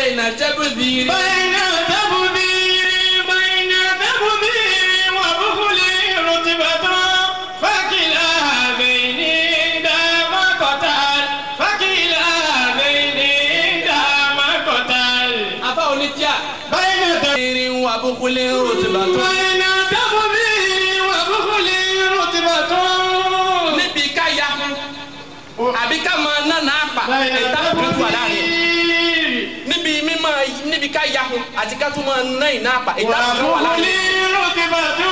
bẹ́ẹ̀ náà tẹ́bù dìrì. بين تبذير بين تبذير وبخل رتبة فكلا هذين دام قتل فكلا هذين دام قتل afa onítíà. بين تبذير irin wa bukule rotibatu. بين تبذير وبخل رتبة níbi ká ya àbí ká máa nánà àpà ìta kúrúkú àláàrin. níbi mímọ níbi ká ya àti ká tún máa ná ìná àpà ìta kúrúkú وبخل àláàrin. رتبة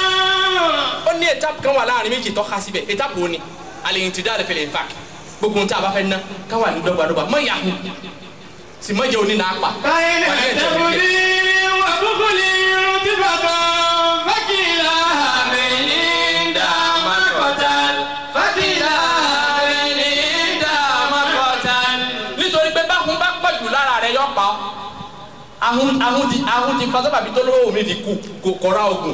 ó ní étape kan wà láàrin méjì tó ká síbẹ̀ étape wo ni àlèyìn ti dáre fẹlẹ̀ nfàk gbogbo ohun tí a bá fẹ́ ná ká wà ní dọ́gbadọ́gba mọ ìyá hun sì mọ jẹ òní náà pa. بين تبذير وبخل رتبة فكلا هذين دام قتل فكلا هذين دام قتل nítorí pé báhun bá pọ̀ jù lára rẹ̀ yọ pa ọ́ ahun ahun ti ahun ti fa sábàbí tó lówó mi ti kú kò kọ́ra ogun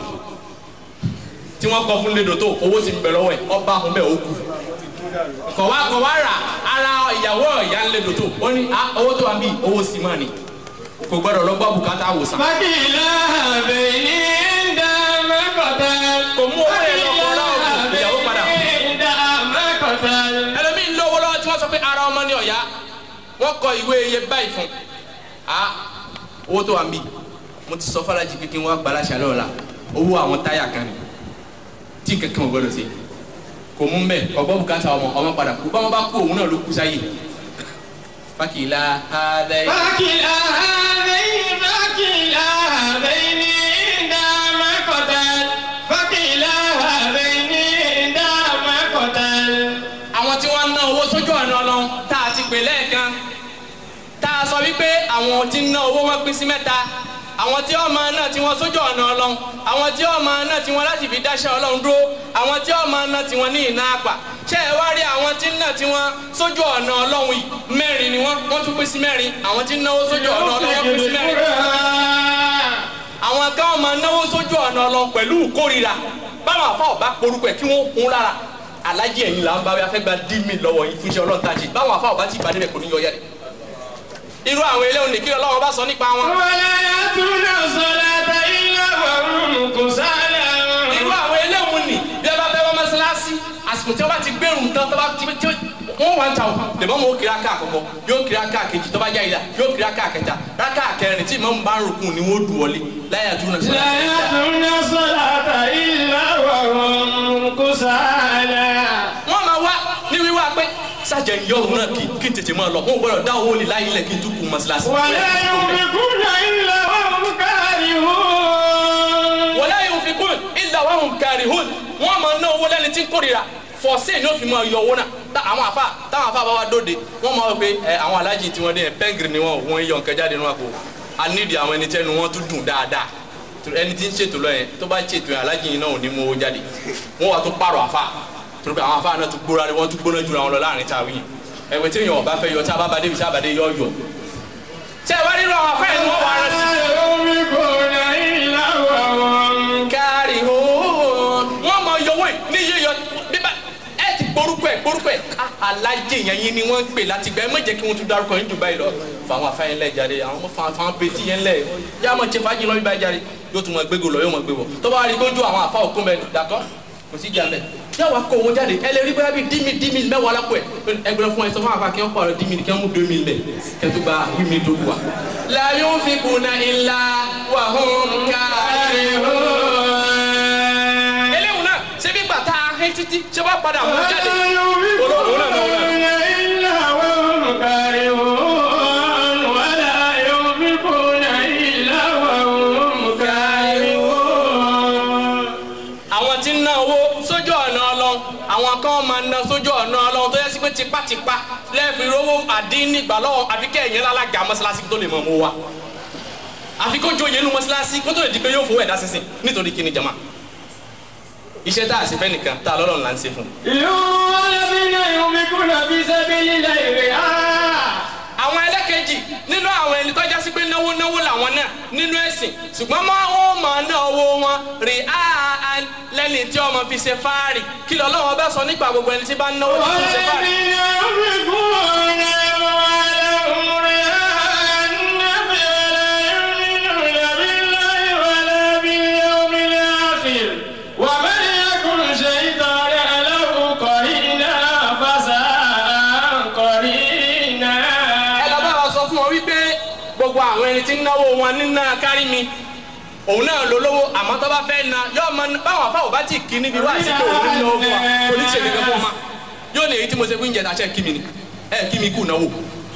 tí wọ́n kọ́ fún lédo tó owó sì ń bẹ lọ́wọ́ ẹ̀ ọba ahun bẹ́ẹ̀ ó kú kọ̀wá kọ̀wá rà ara ìyàwó ìyá ń lédo tó ó ní ah, owó tó wà ń bí owó sì máa ní kò gbọ́dọ̀ lọ gbọ́ bùkátà àwòsàn. فكلا هذين دام قتل kò mú owó yẹn lọ kọ́ra ogun ìyàwó padà. هذين دام قتل ẹlòmíín lówó lọ́wọ́ tí wọ́n sọ pé ara ọmọ ní ọ̀yá wọ́n kọ ìwé iye báyìí fún a owó tó wà ń bì mo ti sọ fọlájì pé kí wọ́n gbà láṣà lọ́la owó àwọn táyà kan ni tí kankan ò gbọdọ̀ sí kò mú mbẹ ọgbọ́n bùkátà ọmọ ọmọ padà kú báwọn bá kú òun náà ló kú sáyé fákìlá adé فكلا هذين فكلا هذين دام قتل فكلا هذين دام قتل àwọn tí wọ́n ń ná owó sójú ọ̀nà ọlọ́run tá a ti pè lẹ́ẹ̀kan tá a sọ wípé àwọn tí ń ná owó wọn pín sí mẹ́ta àwọn tí ọmọ náà tí wọ́n sójú ọ̀nà ọlọ́run àwọn tí ọmọ náà tí wọ́n láti fi dáṣẹ́ ọlọ́run dúró àwọn tí ọmọ náà tí wọ́n ní ìná àpà ṣé ẹ wá rí àwọn tí ń ná tí wọ́n sójú ọ̀nà ọlọ́run yìí mẹ́rin ni wọ́n wọ́n tún pín sí mẹ́rin àwọn tí ń náwó sójú ọ̀nà ọlọ́run pín sí mẹ́rin àwọn kan máa náwó sójú ọ̀nà ọlọ́run pẹ̀lú ìkórira báwọn àfa ọba porúkọ ẹ̀ kí wọ́n hun lára alájí ẹ̀yìn là ń bá wíwá fẹ́ gba dí mi lọ́wọ́ yìí fún iṣẹ́ ọlọ́run tájì báwọn àfa ọba ti ìbàdí rẹ̀ kò ní yọ yẹ́rẹ́ irú àwọn eléwọn nìkí ọlọ́run bá sọ nípa wọn ولا يأتون الصلاة إلا وهم كسالى irú àwọn eléwọn nì bí ẹ bá fẹ́ wọ́n mọ́sálásí àsìkò tí wọ́n bá ti gbẹ̀rù tán tó bá ti tí wọ́n wà ń ta o lèmọ́ mọ́ ó kiri aka àkọ́kọ́ yóò kiri aka kejì tó bá já ìlà yóò kiri aka kẹta raka kẹrin tí ìmọ̀ ń bá ń rúkun ni wọ́n dùn wọlé láyà tún náà لا يأتون الصلاة إلا وهم كسالى wọ́n máa wá ní wíwá pé sájà ìyá òun náà kí kí n tètè máa lọ wọn ò gbọ́dọ̀ dá owó lè láyé ilẹ̀ kí n tún kú mọ́sálásí. ولا ينفقون إلا وهم كارهون wala yunfikun illa wa hum karihun wọ́n máa ná owó lẹ́ni tí ń kórira fọ̀ọ́sẹ̀ ni ó fi máa yọ owó náà tá àwọn afa táwọn afa bá wa dóde wọ́n máa wọ pé ẹ àwọn alájì tí wọ́n dé yẹn pẹ́ngìrì ni wọ́n wọ́n yọ nǹkan jáde nínú àpò anídìí àwọn ẹni tẹ́nu wọn tún dùn dáadáa torí ẹni tí ń ṣètò lọ yẹn tó bá ṣètò yẹn alájì yìí náà ò ní mú owó jáde wọ́n wà tó pààrọ̀ afa torí pé àwọn afa náà tún gbóra wọ́n tún gbóná jura wọn lọ láàrin tàwí ẹ̀wẹ̀ tí èèyàn ọba fẹ́ yọ tí a bá ba débi tí a bá dé yọ yọ ṣé ẹ wá nínú àwọn afẹ́ yẹn ni wọ́n wà á rẹ sí ينفقون إلا وهم kárí hóhón wọn máa yọ owó ní yíyọ bíbá ẹ ti gborúkọ ẹ gborúkọ ẹ ká alájẹ yẹn yín ni wọn ń pè láti gbẹ ẹ má jẹ kí wọn tún dárúkọ yín jù báyìí lọ fáwọn afáyín lẹ jáde àwọn ọmọ fáwọn fáwọn bẹtí yẹn lẹ yá máa ṣe fàájì lọ bí báyìí jáde yóò tún máa gbégo lọ yóò máa gbébo tó bá rí gbójú àwọn afá òkú mẹ dàtọ kò sí jà mẹ yóò wá kó owó jáde ẹ lè rí bóyá bíi dímì dímì mẹwàá lápò ẹ ẹgbẹrún fún ẹ sọ fún àfa kí wọn pààrọ̀ dímì kí wọn mú dómì lẹ kí wọn tó gba wíìmì tó kù wa. la yunfikuna illa wa hum karihun eléwu náà ṣé bí gbàtà ahẹ́ títí ṣé wàá padà mú jáde. olóòwò náà ló wà. إلا وهم كارهون ولا ينفقون إلا وهم كارهون àwọn tí ń ná owó sójú ọ̀nà ọlọ́run àwọn kan máa ń ná sójú ọ̀nà ọlọ́run tó yẹ sí pé tipátipá lẹ́ẹ̀fì rówó àdínní gbà lọ́wọ́ àfi kẹ́yìn lálága mọ́ṣáláṣí tó lè mọ̀ mọ́ wa àfi kó joyè nu mọ́ṣáláṣí kó tó lè di pé yóò fowó ẹ̀dá sísìn nítorí kíni jama iṣẹ́ tá a sì fẹ́ nìkan tá a lọ́lọ́run là ń ṣe fún un. الذين ينفقون في سبيل الله رئاء àwọn ẹlẹ́kẹ̀jì nínú àwọn ẹni tọ́já sí pé náwó náwó làwọn náà nínú ẹ̀sìn ṣùgbọ́n máa ń máa ná owó wọn rí áá lẹ́ni tí ọmọ fi ṣe fáàrì kí lọ́lọ́wọ́ bá sọ nípa gbogbo ẹni tí bá ń náwó tí fi ṣe fáàrì. والذين ينفقون أموالهم رئاء الناس wípé gbogbo àwọn ẹni tí ń náwó wọn nínú kárí mi òun náà ló lówó àmọ́ tó bá fẹ́ na yóò mọ báwọn afáwọ̀ bá ti kí níbi wá sí pé òun ní náwó fún wa kò ní ṣe kankan fún ọma yóò ní èyí tí mo ṣe fún ìjẹta ṣe kí mi ni ẹ kí mi kú náwó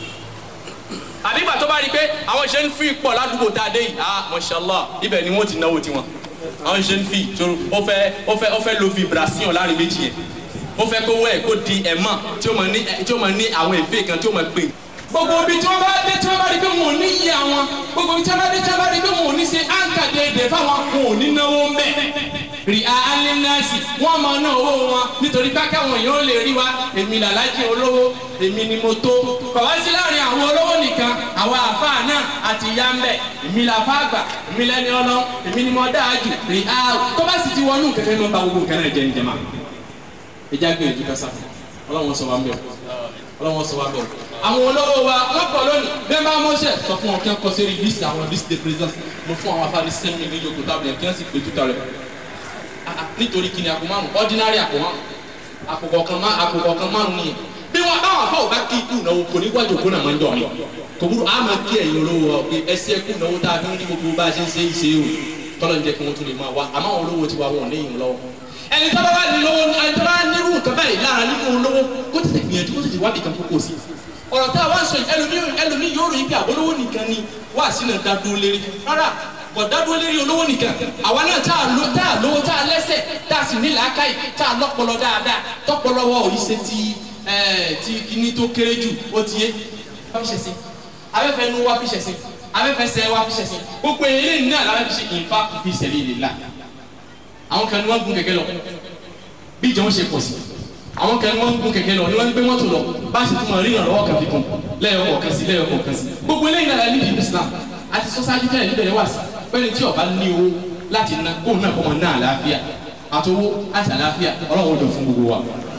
àbígbà tó bá rí i pé àwọn ṣe ń fi pọ̀ ládùúgbò tá a dé yìí ah mashallah ibẹ̀ ni wọ́n ti náwó tiwọn àwọn ṣe ń fi sọ̀rọ̀ ó fẹ́ ó fẹ́ ó fẹ́ lo vibration láàrin méjì yẹn ó fẹ́ kó wẹ̀ kó di ẹ̀mọ́ tí ó máa ní tí ó máa ní àwọn èfé kan tí ó máa gbé. gbogbo ibi tí wọ́n bá dé tí wọ́n bá rí pé wọn ò ní yí àwọn gbogbo ibi tí wọ́n bá dé tí wọ́n bá rí pé wọn ò ní ṣe áńkà déédéé fáwọn wọn ò ní náwó ń bẹ̀. rí alẹ́nàṣì wọ́n máa ná owó wọn nítorí pé káwọn èèyàn ó lè rí wa èmi làlájì olówó èmi ni mo tó. bàbá sí láàrin àwọn olówó nìkan àwọn àfáà náà àti ìyá ń bẹ̀ èmi làfá àgbà èmi lẹ́ni ọlọ́ èmi ni mo dáa jù rí a tó bá sì ti wọnú kẹ̀kẹ́ ló ń ba gbogbo nǹkan náà jẹ́ ní jẹ́ma ìjà gbìyànjú kásá ọlọ́wọ́n sọ wa ń bẹ̀ ọlọ́wọ́n sọ wa ń bẹ̀ àwọn olówó wa wọ́n pọ̀ lónìí bẹ́ẹ̀ bá mọ́ṣẹ́ sọ fún wọn kí wọ́n kọ́ sí list àwọn list de présence mo fún àwọn afáàní sẹ́mi ní yòókù tábìlì kí wọ́n sì pè túta rẹ̀ nítorí kí ni àpò márùn ordinary àpò márùn àpò kọ̀ọ̀kan má àpò kọ̀ọ̀kan márùn nìyẹn bí wọn báwọn afọ òbá kí ikú náwó kò ní wájú òkú náà máa ń dọ̀ mí kò burú a máa kí ẹ̀yin olówó wa pé ẹsẹ̀ ikú náwó tá a fi ń rí gbogbo bá a ṣe ń ṣe é ṣe o tọ́lọ́ ń jẹ́ kí wọ́n tún lè máa wá àmọ́ àwọn olówó ti wá wọn ò ní ìyìn lọ́wọ́ ẹni tó bá wà ní lówó ẹni tó bá nírú nǹkan báyìí lára nínú olówó kó tètè gbìyànjú kó tètè wádìí kan kókó sí ọ̀rọ̀ tá a wá sọ yìí ẹlòmíì ẹlòmíì yóò ròyìn pé àbólówó nìkan ni wá sínú dádúró lérí rárá bọ̀ dádúró lérí olówó nìkan àwa náà tá a lo tá a lówó tá a lẹ́sẹ̀ tá a sì ní làákàyè tá a lọ́pọlọ dáadáa tọ́pọlọ wọ òyì ṣe ti ẹ̀ ti kíní tó kéré jù ó ti yé wá fi ṣẹ̀sìn abẹ́fẹ́ nu wá fi ṣẹ̀sìn abẹ́fẹ́ sẹ́ wá fi ṣẹ̀sìn gbogbo eléyìí náà làwọn fi ṣe ìfá fi sabilillah àwọn kan ní wọ́n gun kẹ̀kẹ́ lọ bí ìjọ ń ṣe pọ̀ sí àwọn kan ní wọ́n gun kẹ̀kẹ́ lọ ni wọ́n ń gbé mọ́tò lọ bá a ṣe tún mọ̀ rí ìrànlọ́wọ́ kan fi kún lẹ́yọ̀ kọ̀ọ̀kan sí lẹ́yọ̀ kọ̀ọ̀kan sí gbogbo eléyìí náà ní ìlú Islam àti sọ́sáájú tẹ́lẹ̀ níbẹ̀ yẹn wà sí pẹ́ni tí ọba ní owó láti ná kó náà kọ́ mọ náà àlàáfíà àtowó àti àlàáfíà ọlọ́run ọdọ̀ fún gbogbo wa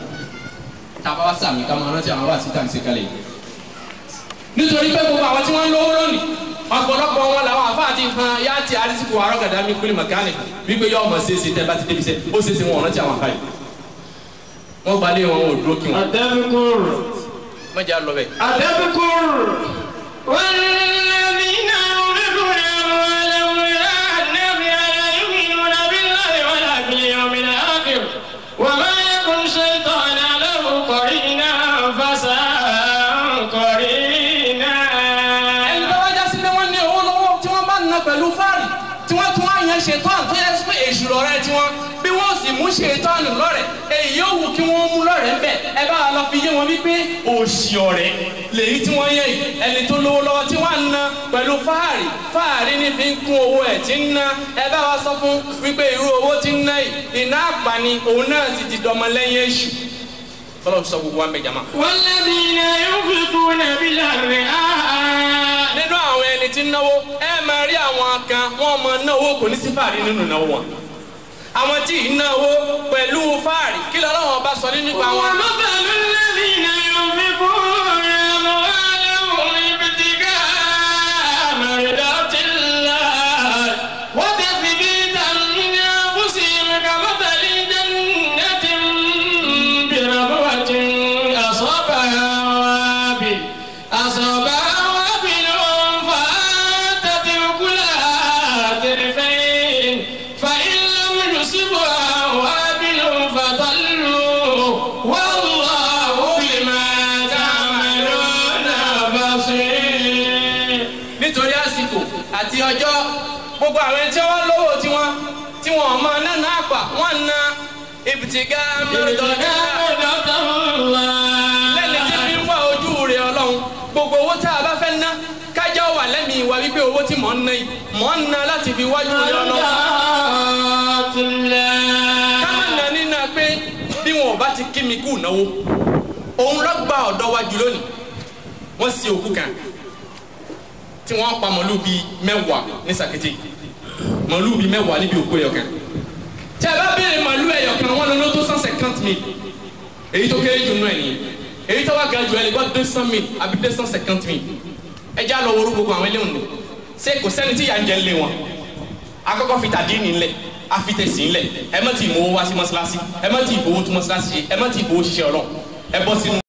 tàbá wá sàmì ká máa rántí àwọn wá sí tàǹsí kalẹ̀ yìí nítorí pé gbogbo àwọn tí wọ́n ń lówó lónìí ọ̀pọ̀lọpọ̀ wọn làwọn àfáà ti han yá ti arísìkò arọ́gàdá mi kúlì màkánì wípé yọ ọmọ ṣeéṣe tẹ bá ti débi sẹ ó ṣeéṣe wọn ọ̀rántí àwọn àfáà yìí wọ́n gbalẹ̀ wọn wọn ò dúró kí wọn. أتذكر mọ̀jà lọ bẹ́ẹ̀. أتذكر والذين ينفقون أموالهم رئاء الناس لا يؤمنون بالله ولا باليوم الآخر وما يكن شيطانا له قرينا فساء قرينا ẹni tó wájà sí pé wọ́n ní owó lọ́wọ́ tí wọ́n bá ń ná pẹ̀lú fáàrí tí wọ́n tún wá yan ṣètọ́n tó yẹ pé èṣù lọ́rẹ́ tí wọ́n bí wọ́n sì mú ṣètọ́n lọ́rẹ̀ èyí yóò wù kí wọ́n mú lọ́rẹ̀ ńbẹ̀ ẹ bá lọ fi yé wọn wípé òṣì ọ̀rẹ́ lèyí tí wọ́n yẹ yìí ẹni tó lówó lọ́wọ́ tí wọ́n ń ná pẹ̀lú fáàrí fáàrí ní fi ń kún owó ẹ̀ tí ń ná ẹ bá wa sọ fún wípé irú owó tí ń ná yìí iná àpàní òun náà sì ti dọmọ lẹ́yìn èṣù fọlọ́ sọ gbogbo wa ń bẹ jama. والذين ينفقون بالرئاء nínú àwọn ẹni tí ń náwó ẹ máa rí àwọn kan wọn máa náwó kò ní sí fàárí nínú ìnáwó wọn àwọn tí ì náwó pẹ̀lú fàárí kí lọ́wọ́ bá sọ nínú ipa wọn. ومثل الذين ينفقون أموالهم ابتغاء مرضات الله وتثبيتا من أنفسهم كمثل جنة بربوة أصابها وابل أصابها وابل فآتت أكلها ضعفين فإن لم يصبها وابل فضلوا والله بما تعملون بصير nítorí àsìkò àti ọjọ́ gbogbo àwọn ẹni tí wọ́n lówó tiwọn tí wọ́n máa ná náà pa wọ́n ná ibùtìgá mẹ́rìndínlọ́dá lẹ́ni tí fi ń wá ojú rẹ̀ ọlọ́run gbogbo owó tá a bá fẹ́ ná kájọ́ wà lẹ́mìí wa wípé owó tí mò ń ná yìí mò ń ná láti fi wájú rẹ̀ ọlọ́run. káwọn nà nínú pé bí wọn ò bá ti kí mi kú náwó òun lọ gba ọ̀dọ́ wa jù lónìí wọ́n sí òkú kan tí wọ́n pa màlúù bíi mẹ́wàá ní sàkété màlúù bíi mẹ́wàá níbi òkú ẹ̀yọ̀ kan tí a bá béèrè màlúù ẹ̀yọ̀ kan wọ́n lọ ló tó cent cinquante mille èyí tó kéré jù nù ẹ̀ nìyẹn èyí tó wá ga jù ẹ̀ lè gbọ́ deux cent mille àbí deux cent cinquante mille ẹ já lọ wọrú gbogbo àwọn eléwọn nù ṣé kò sẹ́ni tí yà ń jẹ lé wọn akọ́kọ́ fi tàdí nílẹ̀ afitẹ̀sí ńlẹ̀ ẹ má ti mú owó wá sí mọ́ṣáláṣí ẹ má ti ìfowó tún mọ́ṣáláṣí ṣe ẹ má ti ìfowó ṣiṣẹ́ ọlọ́run ẹ bọ́ sínú